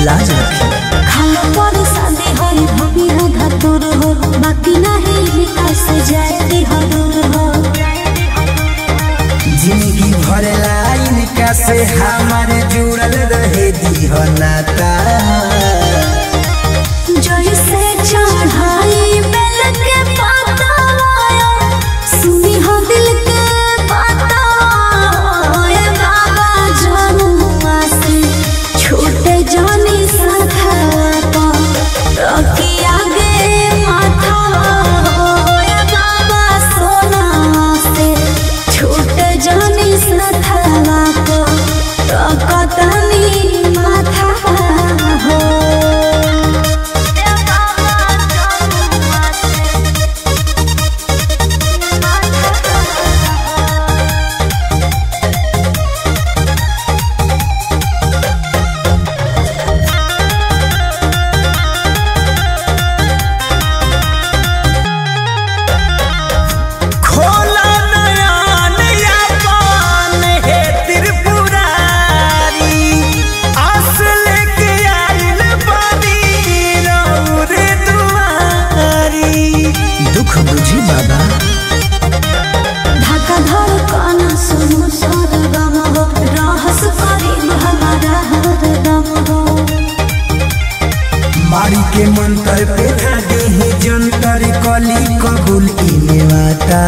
लाज रखी खाना पर शादी होई भूमि हो धतुर हो बाकी नहीं विकास जाती हो दूर हो जिंदगी भर लाइन का से हमारे जुड़ल रहे दी हो नाता जैसे चढ़ाई बेल के पाता सुनी हो दिल के पाता ए बाबा जनुआ से छोटे जानी सखा रखी आगे माथा ए बाबा सोना से छोटे जानी सखा को रखतनी माथा हो खोला नया नया पान है त्रिपुरारी आस लेके आइल बानी रौर दुआरी दुख बुझी बाबा ढाका धड़कन सुनु सरगम हो रहस करीब हमारा हरदम हो मारी के मंत्र पे धागे ही जंतर कली कबूल इने वाता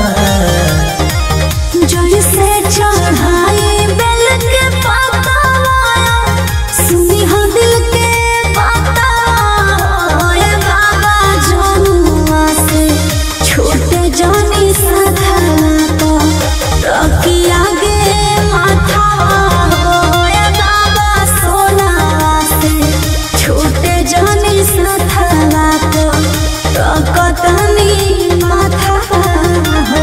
जैसे चढ़ाई बेल के पाता सुनी हो दिल के पाता ए बाबा जनुआ से छोटे जानी सधा तो रखी आगे माथा ए बाबा सोना से छोटे जानी सधा तो रखतनी माथा हो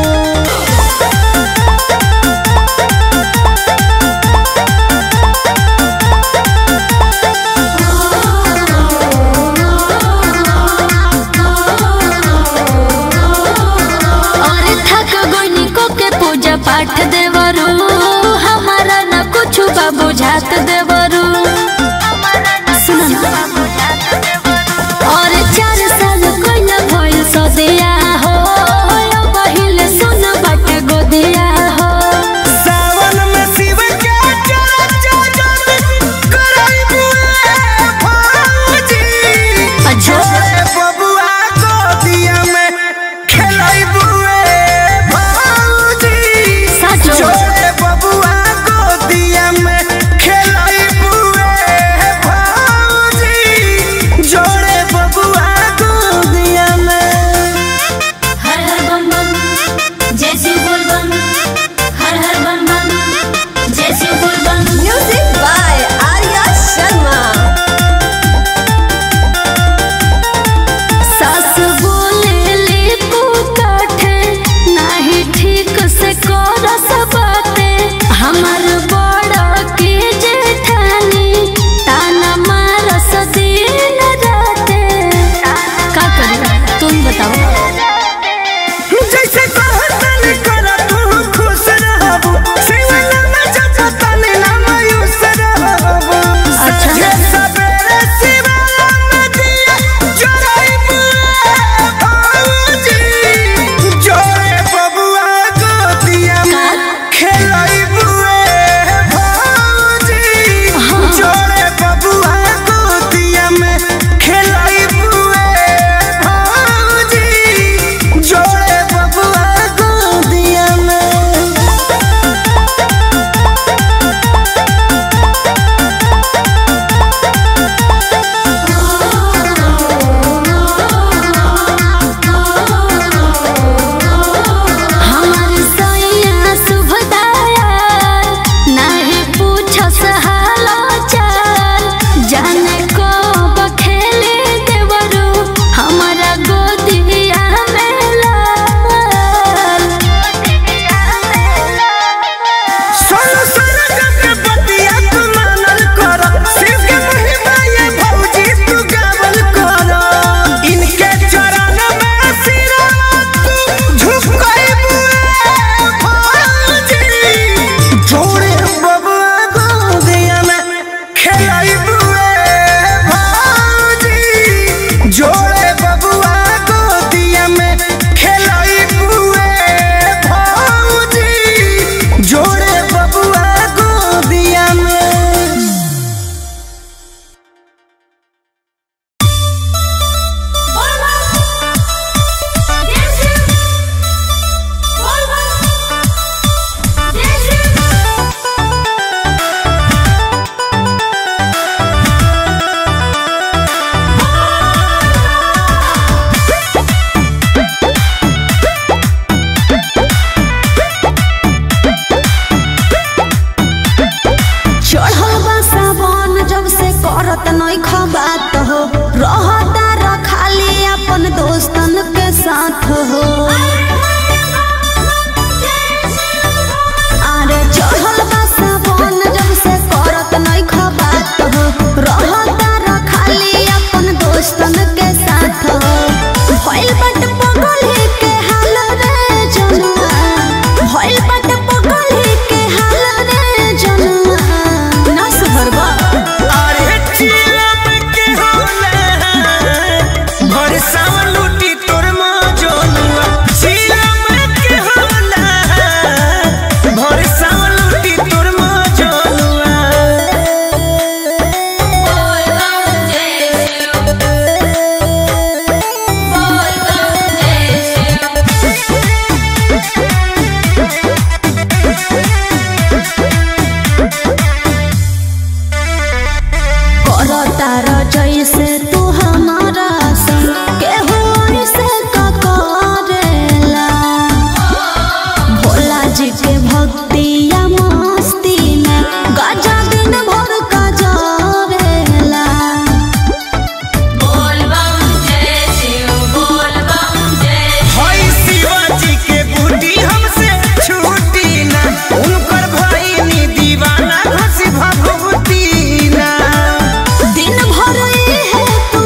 और थक गोइनी को के पूजा पाठ देवरू हमारा न कुछ बा बुझात देवरू सुनो ना। और चार साल कोइला भइल सदिया हो पहिले सुन बट गोदिया हो सावन में शिव के चर्चा जन कराइबू ए फौजी अच्छा। छोरे बबुआ गोदिया में खेलाइबू ए फौजी सचो। छोरे बबुआ गोदिया में खेलाइबू करत नहीं खबात हो रहता र खाली अपन दोस्तन के साथ हो अरे चढ़ल बा सावन जब से करत नहीं खबात हो रहता र खाली अपन दोस्तन के साथ हो भइल बट पगल के हाल रे जनुआ भइल बट पगल के हाल रे जनुआ ना सुधरबा अरे चिलम के होला भर सावन लूटी तोर मौजनुआ चिलम के होला भर सावन लूटी तोर मौजनुआ करता र जैसे तू हमारा संग केहू ऐसे का करेला भोला जी के भक्ति या मस्ती में गजा दिन भर का जरेला हई शिवाजी के बूटी हमसे छूटी ना उनकर भईनी दीवाना घसी भभूती ना दिन भर है तू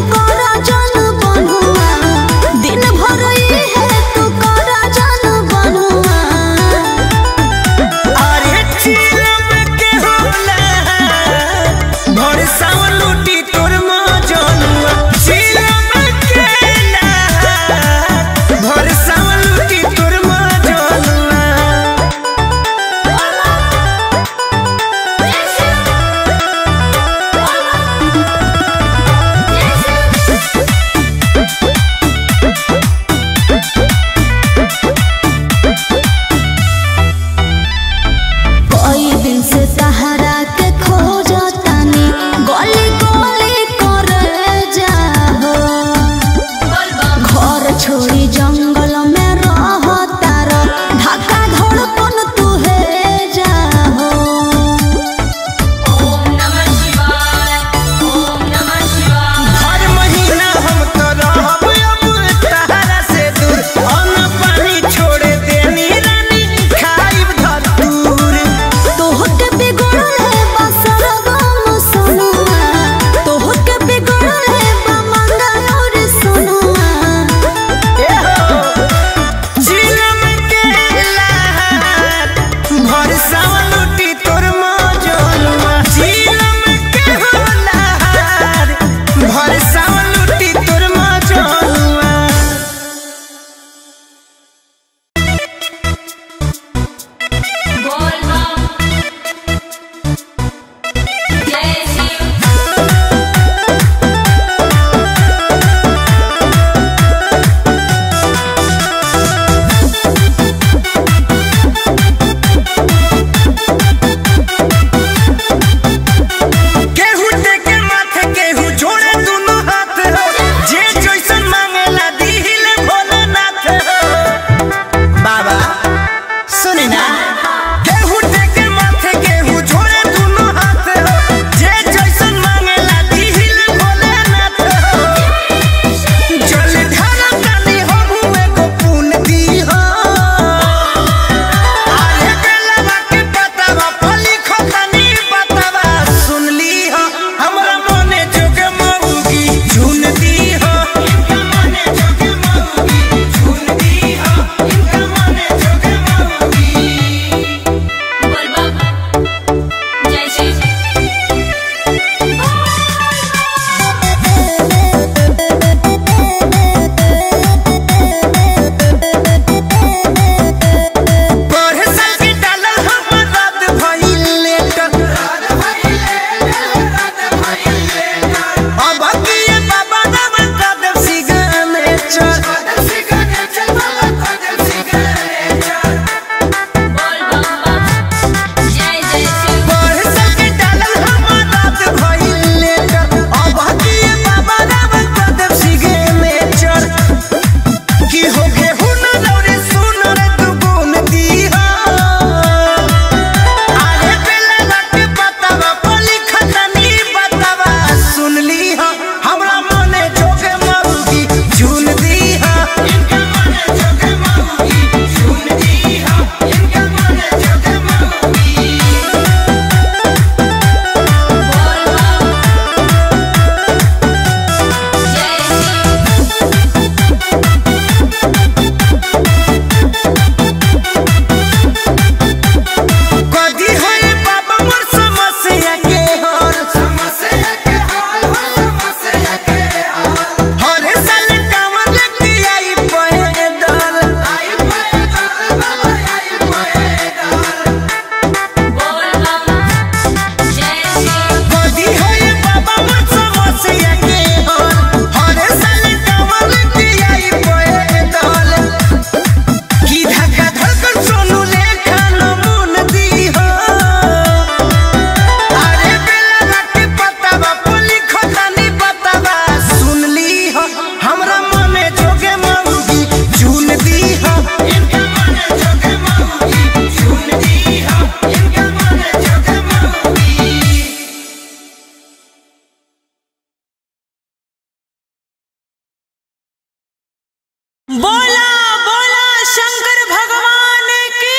बोला बोला शंकर भगवान की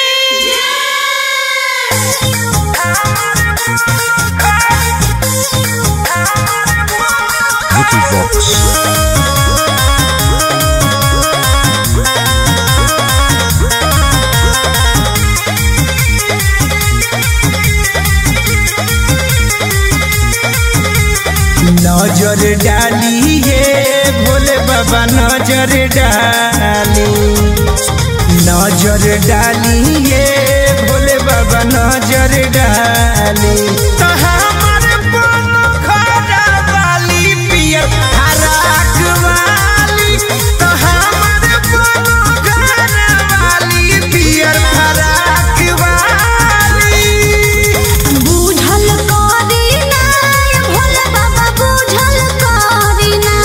नजर डाली ये भोले बाबा नजर डाली नजर डाली ये भोले बाबा नजर डाली तो हमार बनो घरा वाली पियर हराक वाली तो हमार बनो घरा वाली पियर हराक वाली बुझल करी ना ये भोले बाबा बुझल करी ना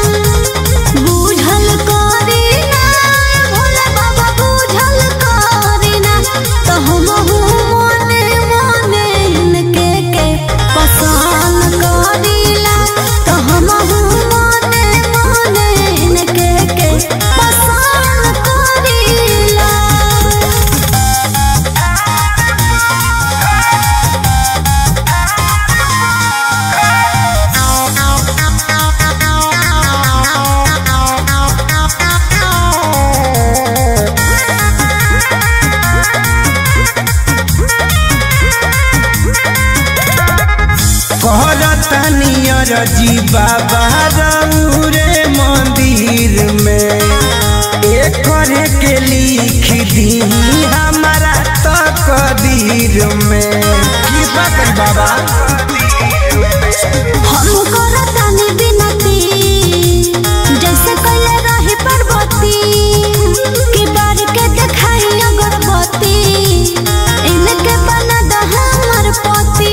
बुझल करी ना ये भोले बाबा बुझल करी ना तो हम मने मने इनके के पसंद करीला तो हम मने मने इनके के पसंद करीला कहरतनियर जी बाबा रे मंदिर में एक करे के लिख दी हमारा तकदीर में कृपा कर बाबा हम करतानी बिनती जैसे कैले रही पार्वती कि बार के देखाई अगरबत्ती इनके बना द हमर पति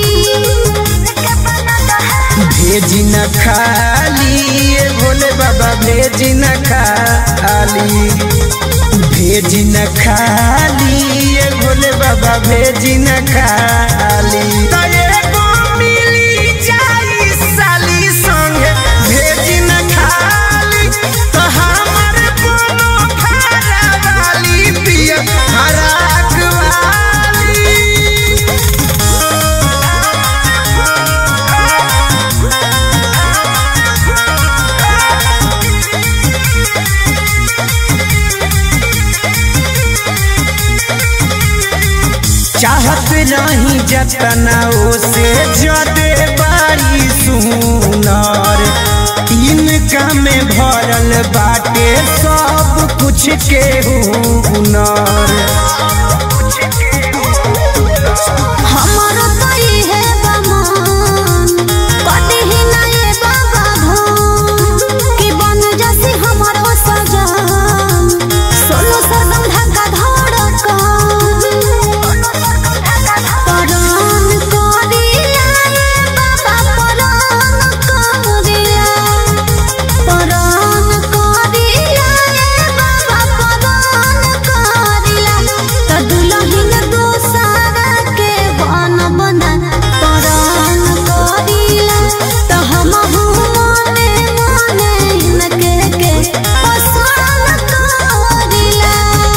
भेजी न खाली ये भोले बाबा भेजी न खाली भेजी न खाली ये भोले बाबा भेजी न खाली तो एगो मिली जाई साली संगे भेजी न खाली तो हमर कोनो खारा वाली पिया हराक वाली चाहत नहीं जतना से जदे बारी सुनर इनका में भरल बाटे सब कुछ के हुनर हमर तई है बमन कटी ही ना ये बाबा भन कि बन जसी हमर सजन सोलो सरदम ढका धड़कन परान करिया ये बाबा परान करिया परान करिया ये बाबा परान करिया त दुलहिन दोसारा के बन बना परान करिया त हम मने मने इनके के पसंद करिला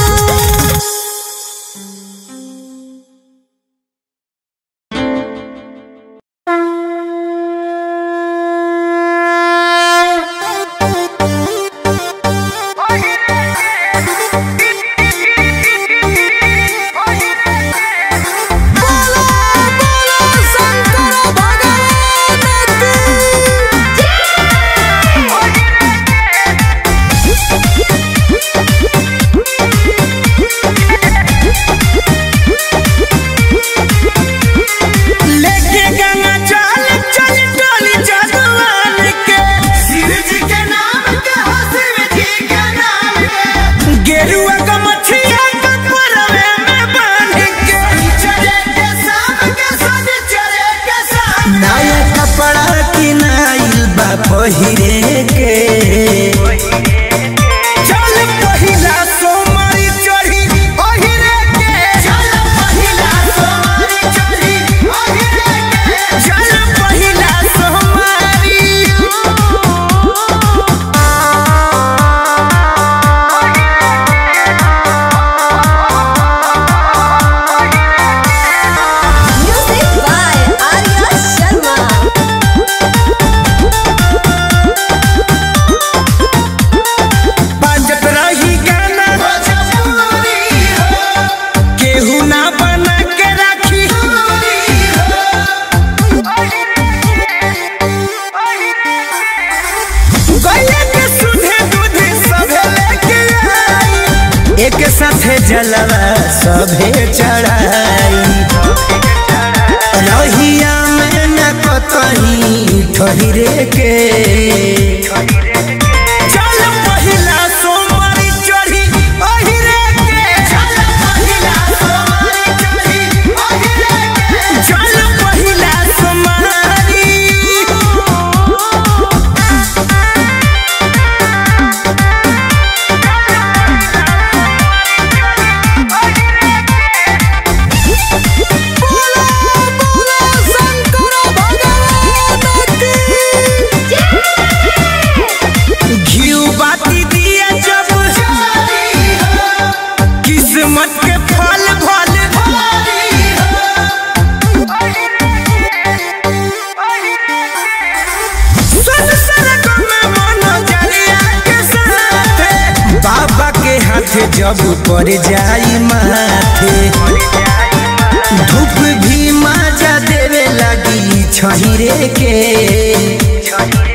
लेके गंगा चल चल टोली जगवान के शिव जी के नाम के हो शिव जी के नाम के गेरुआ का मछिया का परवे में बांध के चले के शाम के सब चले के शाम नया कपड़ा किनाइल बा पहिरे के चल पहिला सोमवारी चढ़ी ओहिरे के चल पहिला सोमवारी चढ़ी ओहिरे के चल पहिला सोमवारी जलवा सभे चढ़ाई रहिया में न कतही ठहरे के चल पहिला सोमवारी चढ़ी अहिरे के चल पहिला सोमवारी चढ़ी अहिरे के चल पहिला सोमवारी घिउ बाती दिया जब किस्मत के फल भल संसर्ग में मनोजरिया के साथे बाबा के हाथे जब पड़ जाई माथे धूप भी माजा देवे लगी छहिरे के